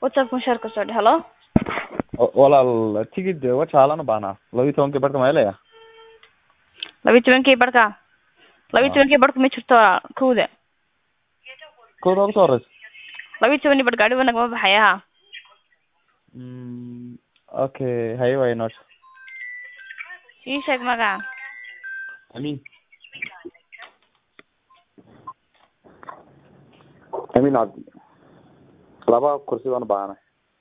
whatsapp mushaar kasoo dhe halo O- walaal tigid wajaalan u baahnaa laba iyo tobankii barka ma helaya labiyi tobankii barhka labiyi Ah. tobankii barhka ma jirto walaal kowda kooda ugu soo horeysa labiyi toban bar gaari wanag ma baxaya ha Mm, okay haye waay noosha ii sheeg magaca amin amin cabdi laba kursi baan u baahanay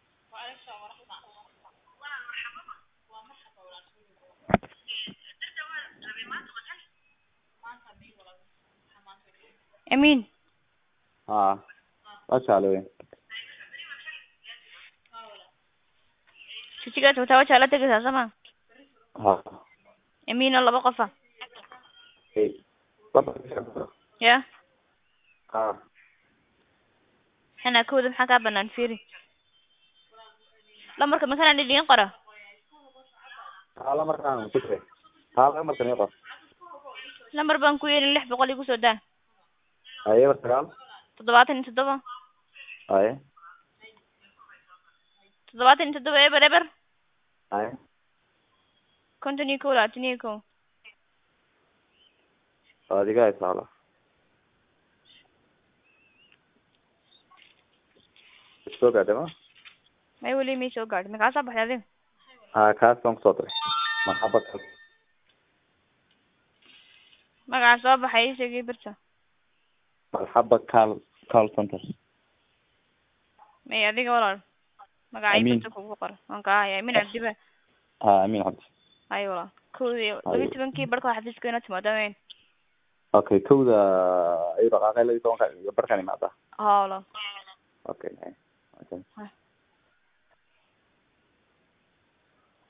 amiin ha wajaale wey jijigaad wataa wajaa la tegaysaa sama ha amiin oo laba qofa Hey, laba ya ha xanaa kowda maxaa kaa banaan fiiri lamarka makanaan idin qora hala markaan ku jira hala markan ii qor lambar baan ku yeelin lix boqol igu soo daa haye war sagaal toddobaatan iyo toddoba haye toddobaatan iyo toddoba eber eber haye konton iyo kow labaatan iyo kow adiga haysa hala soo gaadhay ma may weli may soo gaadhin makaa soo baxday adiga ha kaas baan kusoo diray maxaba kaas magaca soo baxay ii sheegay birta marxaba cal call center may adiga walaal magaca ii Amiin. birta kugu qor waan kaa haya amiin cabdiba ha amin cabdi hay walaal kowdii labiyi tobankii barhka waa xafiiska inoo timaado weyn okay kowda ay dhaqaaqay laba iyo tobanka iyo barkan imaada ha walaal okay okay Ha.